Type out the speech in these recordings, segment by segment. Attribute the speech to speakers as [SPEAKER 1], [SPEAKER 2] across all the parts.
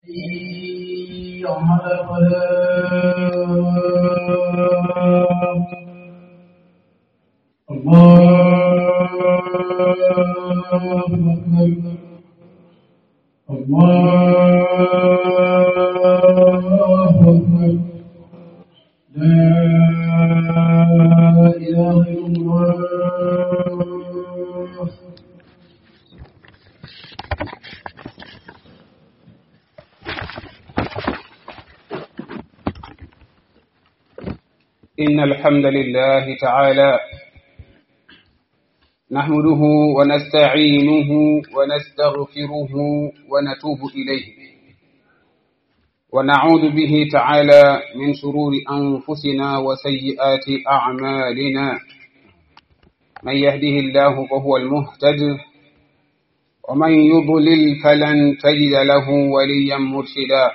[SPEAKER 1] يوم الفلاح الله أكبر الله أكبر لا إله إلا الله
[SPEAKER 2] إن الحمد لله تعالى نحمده ونستعينه ونستغفره ونتوب إليه ونعوذ به تعالى من شرور أنفسنا وسيئات أعمالنا من يهده الله فهو المهتد ومن يضلل فلن تجد له وليا مرشدا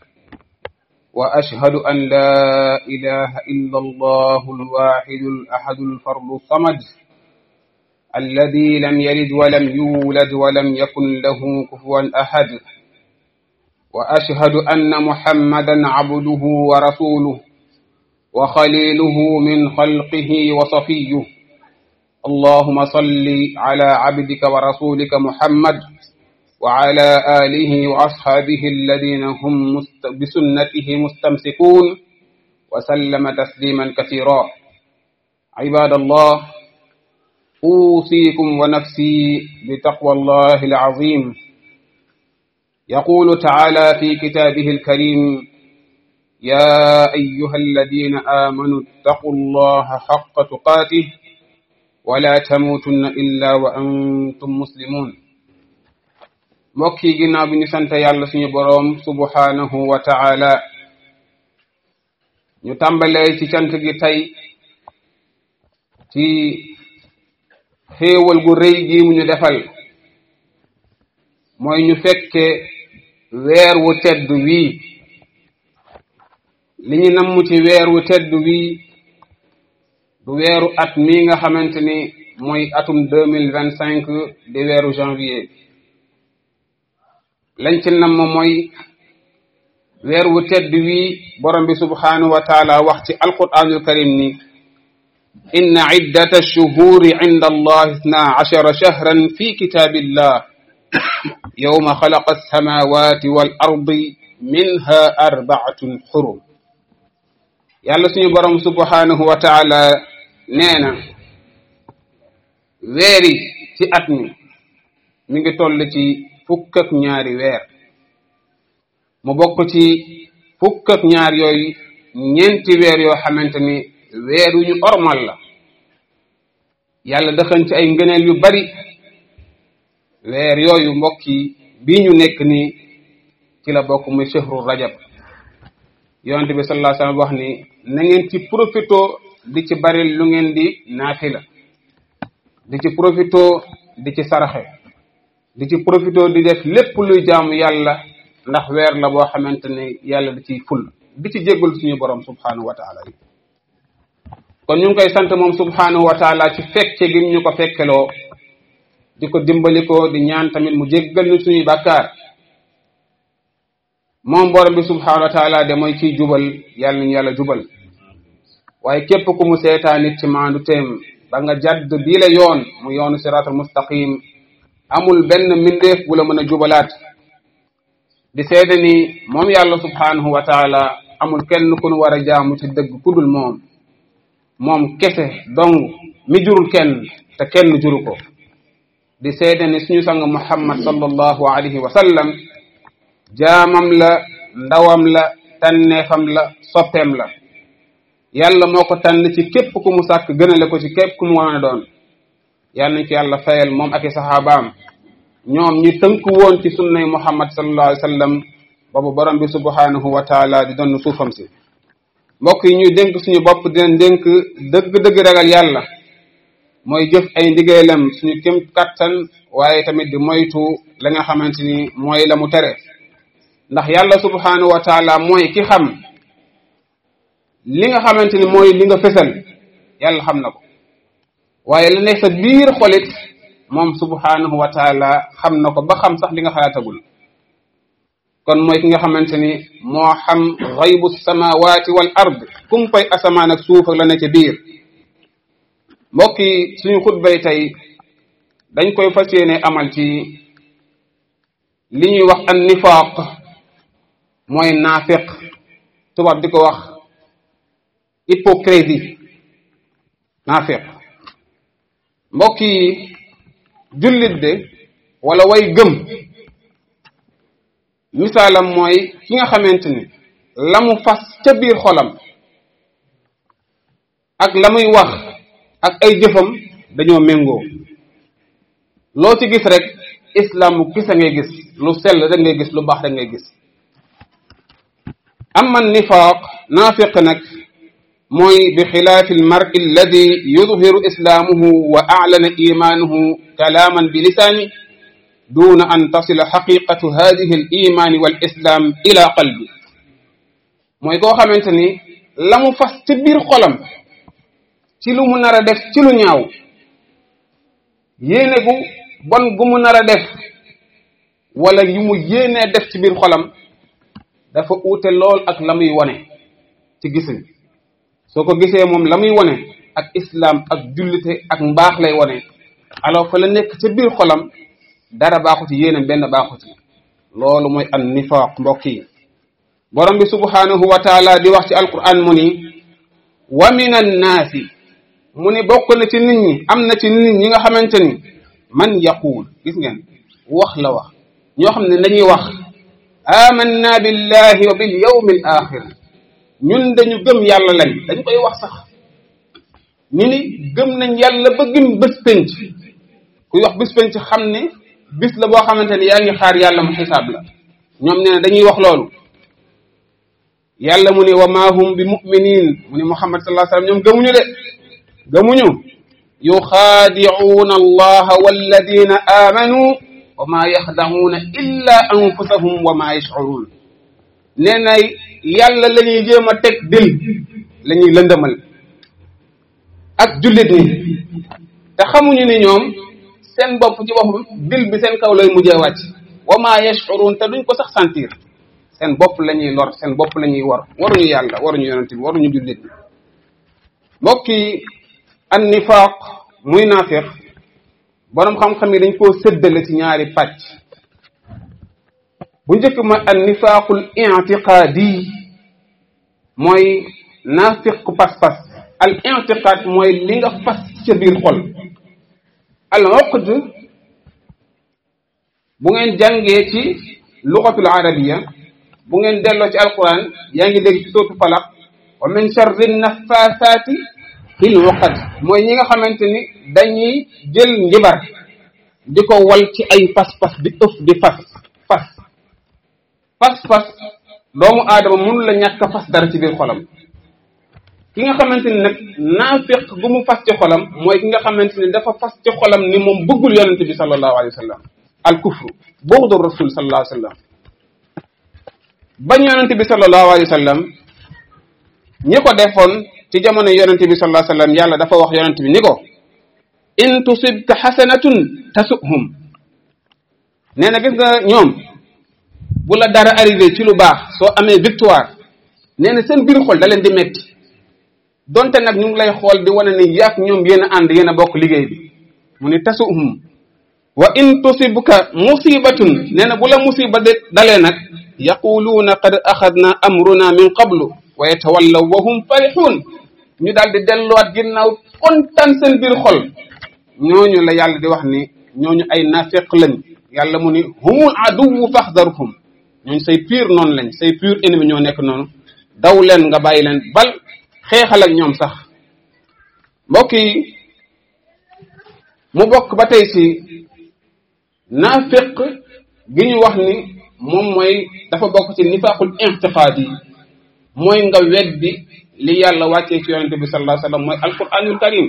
[SPEAKER 2] وأشهد أن لا إله إلا الله الواحد الأحد الفرد الصمد الذي لم يلد ولم يولد ولم يكن له كفوا أحد وأشهد أن محمدا عبده ورسوله وخليله من خلقه وصفيه اللهم صل على عبدك ورسولك محمد وعلى آله وأصحابه الذين هم مست... بسنته مستمسكون وسلم تسليما كثيرا عباد الله أوصيكم ونفسي بتقوى الله العظيم يقول تعالى في كتابه الكريم يا أيها الذين آمنوا اتقوا الله حق تقاته ولا تموتن إلا وأنتم مسلمون mbokk yi ginnaaw bi ñu sant yàlla suñu boroom subhanahu wa ta'ala ñu tàmbalee ci cant gi tey ci xéewal gu rëy gi mu ñu defal mooy ñu fekke weer wu tedd wii li ñu namm ci weer wu tedd wii du weeru at mi nga xamante ni mooy atum deux mille vingt cinq di weeru janvier lañ ci namm mooy weer wu tedd wii borom bi subhanahu wa taala wax ci alquranul karim ni inna iddata ash-shuhuri inda allah ithna ashara shahran fi kitabillah yawma khalaqa as-samawati wal ardi minha arba'atun hurum yàlla suñu borom subhanahu wa taala nee na weeri ci at mi mi ngi toll ci fukk ak ñaari weer mu bokk ci fukk ak ñaar yooyu ñeenti weer yoo xamante ni weer yu ñu ormal la yàlla dëxañ ci ay ngëneel yu bari weer yooyu mbokk yi bii ñu nekk nii ci la bokk muy shahru rajab yonente bi sallallahu alayhi wasallam wax ni na ngeen ci profito di ci bari lu ngeen di naafila di ci profito di ci saraxe di ci profito di def lépp luy jaamu yàlla ndax weer la boo xamante ne yàlla da ciy ful di ci jéggul suñu borom subhanahu wa taala yi kon ñu ngi koy sant moom subhanahu wa taala ci fekke gi ñu ko fekkeloo di ko dimbali ko di ñaan tamit mu jéggal ñu suñuy bàkkaar moom borom bi subhanahu wa taala de mooy ciy jubal yàlla nañu yàlla jubal waaye képp ku mu seetaa nit ci maandu teem ba nga jadd bii la yoon mu yoonu siraatul mustaqim amul benn mbindeef bu la mën a jubalaat di seede ni moom yàlla subhanahu wa taala amul kenn ku nu war a jaamu ci dëgg ku dul moom moom kese dong mi jurul kenn te kenn juru ko di seede ni suñu sang muhammad sallallahu alayhi wa sallam jaamam la ndawam la tànneefam la soppeem la yàlla moo ko tànn ci képp ku mu sàkk gënale ko ci képp ku mu mën a doon yàlla nañ ko yàlla fayal moom ak i saxaabaam ñoom ñi tënk woon ci sunnay muhammad sallallahu alayhi wa sallam boobu borom bi subhanahu wa taala di doon suufam si mbokk yi ñuy dénk suñu bopp dinañ dénk dëgg-dëgg ragal yàlla mooy jëf ay ndigalam suñu kem kattan waaye tamit di moytu la nga xamante ni mooy la mu tere ndax yàlla subhanahu wa taala mooy ki xam li nga xamante ni mooy li nga fësal yàlla xam na ko waaye la nekk sa biir xolit moom subhanahu wa taala xam na ko ba xam sax li nga xalaatagul kon mooy ki nga xamante ni moo xam xaybu samawati wal ard kumpay asamaan ak suuf ak la ne ca biir mbokk yi suñu xutbay tey dañ koy fas yéene amal ci li ñuy wax an nifaaq mooy naafiq tubaab di ko wax hypocrisie naafiq mbokk yi jullit de wala way gëm misaalam mooy ki nga xamante ni la mu fas ca biir xolam ak la muy wax ak ay jëfam dañoo méngoo loo ci gis rek islam mu gis a ngay gis lu sell rek ngay gis lu baax rek ngay gis amma nifaaq naafiq nag mooy bi xilaafi almari alladi yudhiru islaamuhu wa aclana imaanuhu kalaaman bi lisaani duna an tasila xaqiqatu hadihi al imaani wal islam ila qalbi mooy koo xamante ni la mu fas ci biir xolam ci lu mu nar a def ci lu ñaaw yéene gu bon gu mu nar a def wala yu mu yéenee def ci biir xolam dafa uute lool ak la muy wone ci gisin soo ko gisee moom la muy wone ak islam ak jullite ak mbaax lay wone alors fa la nekk ca biir xolam dara baaxu ci yéenam benn baaxu ci loolu mooy an nifaaq mbokk yi borom bi subhanahu wa taala di wax ci alquran mu ni wa min annaasi mu ni bokk na ci nit ñi am na ci nit ñi nga xamante ni man yaquul gis ngeen wax la wax ñoo xam ne dañuy wax amanna billahi wa bil yawmi al axir ñun dañu gëm yàlla lañ dañ koy wax sax ñu ni gëm nañ yàlla ba gëm bés penc kuy wax bés penc xam ne bis la boo xamante ni yaa ngi xaar yàlla mu xisaab la ñoom nee na dañuy wax loolu yàlla mu ni wa ma hum bi muminin mu ni muhammad sallallahu alayhi wasallam ñoom gëmuñu de gëmuñu yuxaadicuuna allaha walladina amanu wa ma yaxdacuuna illa anfusahum wa ma yashcuruun nee na yàlla la ñuy jéem a teg dil la ñuy lëndëmal ak jullit ñi te xamuñu ni ñoom seen bopp ci boppam dil bi seen kaw lay mujjee wàcc wa ma yashurun te duñ ko sax sentir seen bopp la ñuy lor seen bopp la ñuy war waruñu yàlla waruñu yonent bi waruñu jullit bi mbokk yi an nifaaq muy naafiq boroom xam-xam yi dañ koo séddale ci ñaari pàcc bu njëkk mooy an nifaaqul i'tiqaadi mooy naafiq pas-pas al i'tiqaad mooy li nga fas ca biir xol al uqd bu ngeen jàngee ci lugatul arabiya bu ngeen delloo ci alquran yaa ngi dégg ci sootu falaq wa min charri nafaasaati fil uqad mooy ñi nga xamante ni dañuy jël njibar di ko wal ci ay pas-pas di ëf di fas fas fas-fas doomu aadama mënu la ñàkk a fas dara ci biir xolam ki nga xamante ni nag naafiq gu mu fas ci xolam mooy ki nga xamante ni dafa fas ci xolam ni moom bëggul yonente bi sallallahu alayhi wa sallam al kufru bughdu rasul sallallahu alayhi wa sallam bañ yonente bi sallallahu alayhi wa sallam ñi ko defoon ci jamono yonente bi sallallahu alayhi wa sallam yàlla dafa wax yonente bi ni ko in tusibka xasanatun tasuhum nee na gis nga ñoom bu la dara arrivé ci lu baax soo amee victoire nee na seen biir xol da leen di metti donte nag ñu ngi lay xool di wane ni yaak ñoom yéen a ànd yéen a bokk liggéey bi mu ni tasuhum wa in tusibka musibatun nee na bu la musiba de dalee nag yaquluuna qad axadna amruna min qablu wa yatawallaw wa hum farixuun ñu daal di delluwaat ginnaaw kontaan seen biir xol ñooñu la yàlla di wax ni ñooñu ay nafiq lañ yàlla mu ni humul aduwu faxdarhum ñooñu say pire noonu lañ say pire ennemi ñoo nekk noonu daw leen nga bàyyi leen bal xeexal ak ñoom sax mbokk yi mu bokk ba tey ci naafiq gi ñu wax ni moom mooy dafa bokk ci nifaqul intiqaad yi mooy nga weddi li yàlla wàccee ci yonente bi sallallahu alayhi wasallam mooy alquranul karim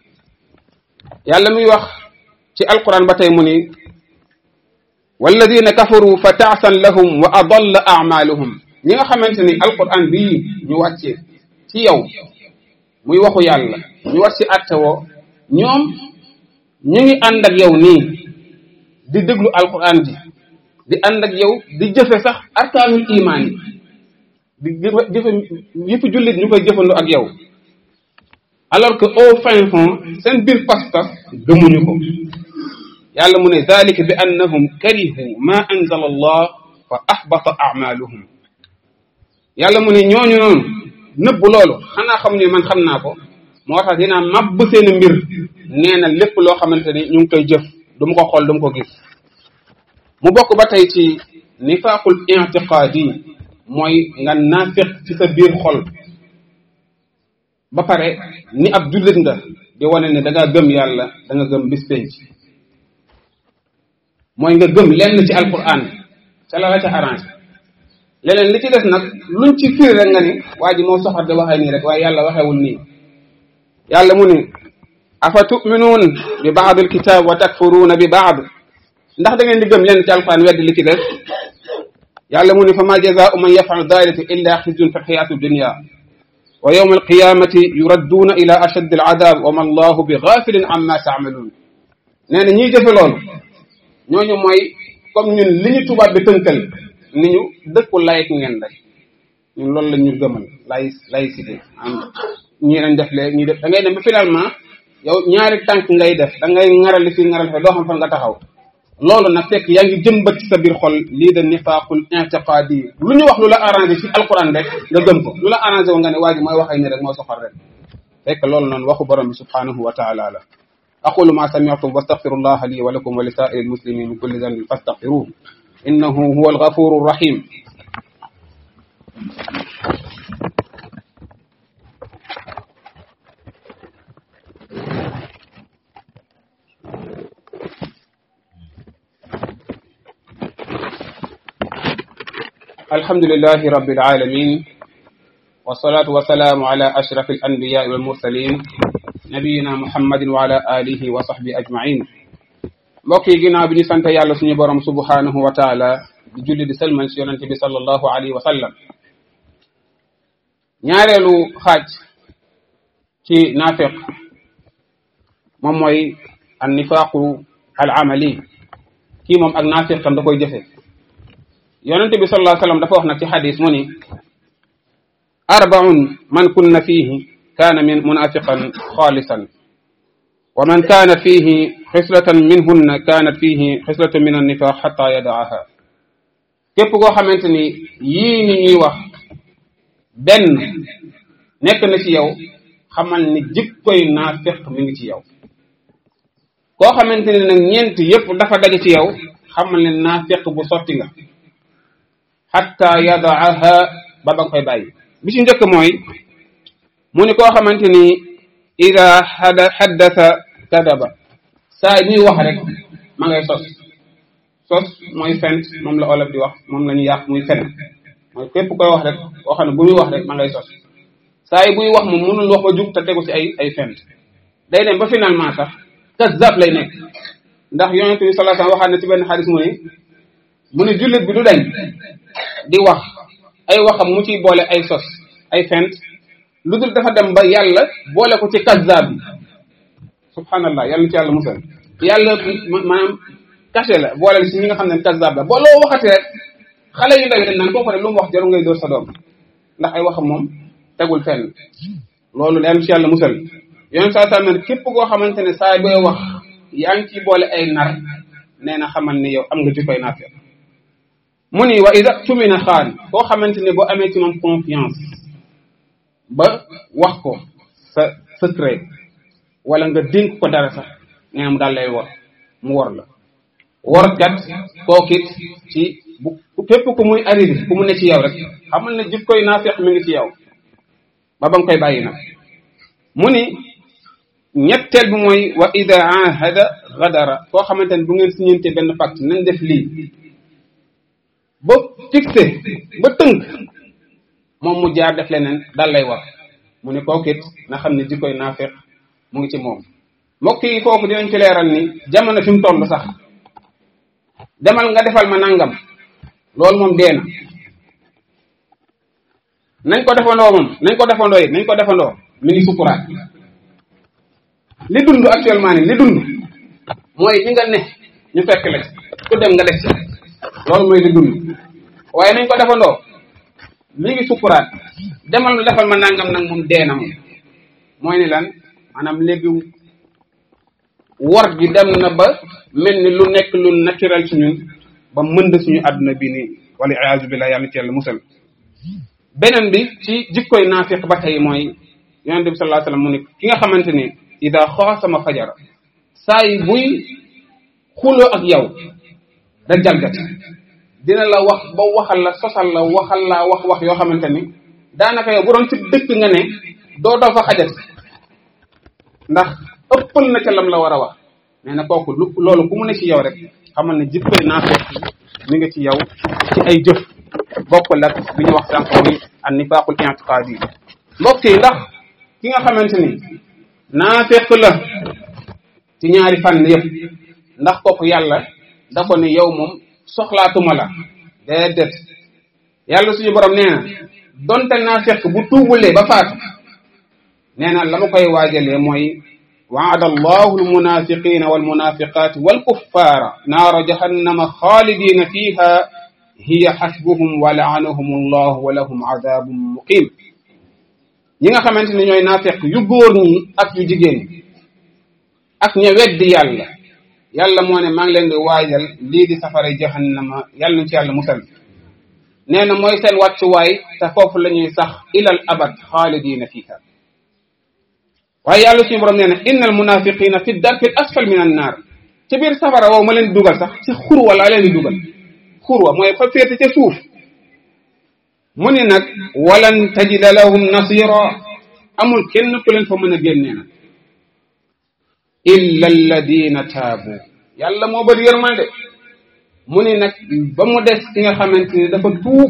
[SPEAKER 2] yàlla muy wax ci alquran ba tey mu ni walladina kafaru fa taasan lahum wa adalla amaluhum ñi nga xamante ni alquran bii ñu wàccee ci yow muy waxu yàlla ñu war ci atte woo ñoom ñu ngi ànd ak yow nii di déglu alquran ji di ànd ak yow di jëfe sax arkaanul imaan yi di jëfe jëfe yëpp jullit ñu koy jëfandoo ak yow alors que au fin fond seen biir pas-pas gëmuñu ko yàlla mu ne dalika bi annahum karihu ma anzala allah fa ahbata amaluhum yàlla mu ne ñooñu noonu nëbb loolu xanaa xam ne man xam naa ko moo tax dinaa mabb seen mbir nee na lépp loo xamante ni ñu ngi koy jëf du ma ko xool du ma ko gis mu bokk ba tey ci nifaaqul intiqaadi mooy nga naafiq ci sa biir xol ba pare ni ab jullit nga di wane ne da ngaa gëm yàlla da nga gëm bis penc mooy nga gëm lenn ci alquran ca la la ca arrangé leneen li ci des nag luñ ci firi rek nga ni waa ji moo soxor de waxee nii rek waaye yàlla waxewul nii yàlla mu ni afa tuminuun bi baad alkitab wa takfuruuna bi baad ndax da ngeen di gëm lenn ci alquran weddi li ci des yàlla mu ni fa ma jazaau man yafalu dalika illa xizyun fi lxayaati dunya wa yawma alqiyamati yuradduuna ila ashaddi aladab wa ma allahu bi gafilin amma taamaluun nee na ñiy jëfe loolu ñooñu mooy comme ñun li ñu tubaab bi tënkal ni ñu dëkku layik ngeen rek ñun loolu la ñu gëmal lay laïcité am ñii nañ def lee ñii def da ngay dem ba finalement yow ñaari tànk ngay def da ngay ŋarali fii ŋarali fii doo xam fan nga taxaw loolu nag fekk yaa ngi jëmbat ci sa biir xol lii de nifaaqul intiqaadi lu ñu wax lu la arrangé ci alquran rek nga gëm ko lu la arrangé wu nga ne waa ji mooy waxay ni rek moo soxal rek fekk loolu noonu waxu borom bi subhanahu wa taala la aqulu ma sami'tum wastaghfirullah li wa lakum wa li sa'iril muslimin min kulli dhanbin fastaghfiruhu innahu huwa alghafuru rahim الحمد لله رب العالمين والصلاة والسلام على أشرف الأنبياء والمرسلين نبينا محمد وعلى آله وصحبه أجمعين mbokk yi ginnaaw bi ñu sant yàlla suñu borom subhanahu wa taala di julli di sëlmal si yonente bi sallallahu alayhi wa sallam ñaareelu xaaj ci naafiq moom mooy an nifaaqu al amali kii moom ak naafiq tam da koy jëfe yonente bi sallallahu alayhi wa sallam dafa wax nag ci xadis mu ni arbaun man kunna fihi kaana min munafiqan xaalisan wa man kaanat fihi xislatan minhunna kaanat fihi xislatan min annifaq xata yadaaha képp koo xamante ni yii ni ñuy wax benn nekk na ci yow xamal ni jikkoy naafiq mi ngi ci yow koo xamante ni nag ñeent yépp dafa daje ci yow xamal ne naafiq bu sotti nga xatta yadaaha ba ba nga koy bàyyi bi ci njëkk mooy mu ni koo xamante ni ida xada xaddasa kadaba saa ñuy wax rek ma ngay sos sos mooy fent moom la olof di wax moom la ñu yàq muy fen mooy képp koy wax rek koo xam ne bu muy wax rek ma ngay sos saa yi buy wax moom mënul wax ba jug te tegu ci ay ay fent day dem ba finalement sax kazab lay nekk ndax yonent bi sallallahu alayhi wasallam waxaat na ci benn xadis mu ne mu ne jullit bi du dañ di wax ay waxam mu ciy boole ay sos ay fent lu dul dafa dem ba yàlla boole ko ci kazzab bi subhanallah yàlla ci yàlla musal yàlla maanaam caché la boole si ñi nga xam ne kazzab la boo loo waxati rek xale yu ndaw yi dañ naan kooku rek lu mu wax jaru ngay dóor sa doom ndax ay waxam moom tegul fenn loolu yàlla ci yàlla musal yoon saa saa ne képp koo xamante ne saa booy wax yaa ngi ciy boole ay nar nee na xamal ni yow am nga jikkoy naafeq mu ni wa ida tumina xaan koo xamante ne boo amee ci moom confiance ba wax ko sa secret wala nga dénk ko dara sax nee na mu daal lay wor mu wor la wor kat kookit ci bu képp ku muy arrivé ku mu ne ci yow rek xamal ne jikkoy naafeq mi ngi ci yow ba ba nga koy bàyyi nag mu ni ñetteel bi mooy wa ida ahada gadara koo xamante ne bu ngeen siñente benn pacte nañ def lii ba fixé ba tënk moom mu jaar def leneen dal lay war mu ne kooku it na xam ne jikkoy naafeq mu ngi ci moom mbokk yi foofu dinañ ci leeral ni jamono fi mu toll sax demal nga defal ma nangam loolu moom dee na nañ ko defandoo moom nañ ko defandoo it nañ ko defandoo mi ngi sukuraat li dund actuellement ni li dund mooy li nga ne ñu fekk la ci ku dem nga def ci loolu mooy di dund waaye nañ ko defandoo mi ngi sukkuraat demal defal ma nangam nag moom dee na moom mooy ni lan maanaam léegi wor gi dem na ba mel ni lu nekk lu naturel ci ñun ba mënd suñu àdduna bi nii wala iyaazu billah yàlla ci yàlla musal beneen bi ci jikkoy naafiq ba tey mooy yonente bi sallallahu alayhi wasallam mu ne ki nga xamante ni ida xaasama fajara saa yi buy xuloo ak yow da jalgati dina la wax ba waxal la sosal la waxal la wax wax yoo xamante ni daanaka yow bu doon ci dëkk nga ne doo doo fa xajati ndax ëppal na ca lam la war a wax nee na kooku lu loolu bu mu ne ci yow rek xamal ne jikkoy naafeq mi nga ci yow ci ay jëf bokkul ak bi ñu wax sànq muy an nifaaqul i'tiqaadi yi mbokk yi ndax ki nga xamante ni naafeq la ci ñaari fànn yëpp ndax kooku yàlla da ko ne yow moom soxlaatuma la déedéet yàlla suñu borom nee na donte naafeq bu tuubulee ba faatu nee na la ma koy waajalee mooy waada allahu almunafiqina walmunafiqat walkuffara naara jahannama xaalidina fiha hiya xasbuhum wa laanahum allah wa lahum adabun muqim ñi nga xamante ne ñooy naafeq yu góor ñi ak yu jigéen ñi ak ña weddi yàlla yàlla moo ne maa ngi leen di waajal lii di safara jahannama yàlla nañ ci yàlla musal nee na mooy seen wàccuwaay te foofu la ñuy sax ilal abad xaalidina fiha waaye yàlla suñu borom nee na innal munafiqina fi darki asfal min an naar ci biir safara woowu ma leen di dugal sax ci xurwa laa leen di dugal xurwa mooy fa féete ca suuf mu ni nag walan tajida lahum nasira amul kenn ku leen fa mën a génnee nag illa alladina taabu yàlla moo bëri yërmande mu ni nag ba mu des ki nga xamante ni dafa tuub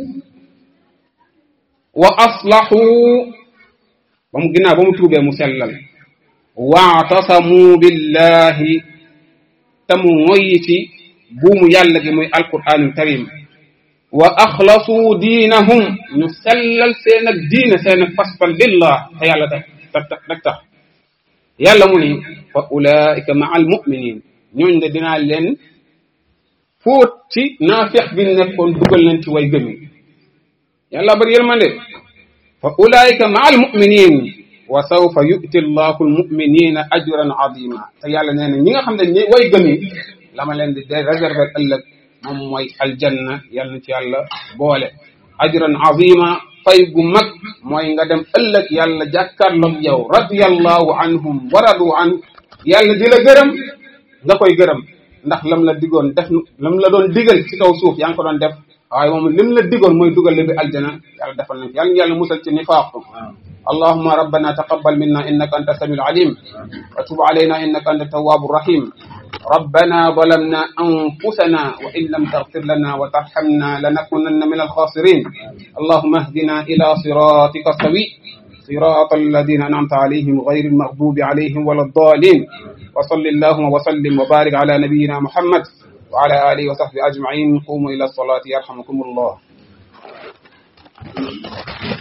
[SPEAKER 2] wa aslahu ba mu ginnaaw ba mu tuubee mu sellal waatasamu billahi te mu moyyi ci buumu yàlla gi muy alquranul karim wa axlasu diinahum ñu sellal seen ak diine seen ak paspan billah te yàlla tax rek tax yàlla mu ni fa ulaika maa almuminin ñooñ de dinaa leen fóot ci naafeq bi nekkoon dugal leen ci way gëm yi yàlla bari yërmande fa ulaika maa almuminin wa sawfa yu'ti allahu almuminina ajran azima te yàlla nee na ñi nga xam ne ñi way gëm yi la ma leen di de réserver ëllëg moom mooy aljanna yàlla na ci yàlla boole ajran azima fay gu mag mooy nga dem ëllëg yàlla jàkkaarloog yow radiyallahu anhum wa radu an yàlla di la gërëm nga koy gërëm ndax lam la digoon def lam la doon digal ci kaw suuf yaa ngi ko doon def waaye moom lim la digoon mooy dugal la bi aljana yàlla defal nañ yàlla yàlla musal ci nifaaq اللهم ربنا تقبل منا إنك أنت السميع العليم وتب علينا إنك أنت التواب الرحيم ربنا ظلمنا أنفسنا وإن لم تغفر لنا وترحمنا لنكونن من الخاسرين اللهم اهدنا إلى صراطك السوي صراط الذين أنعمت عليهم غير المغضوب عليهم ولا الضالين وصل اللهم وسلم وبارك على نبينا محمد وعلى آله وصحبه أجمعين قوموا إلى الصلاة يرحمكم الله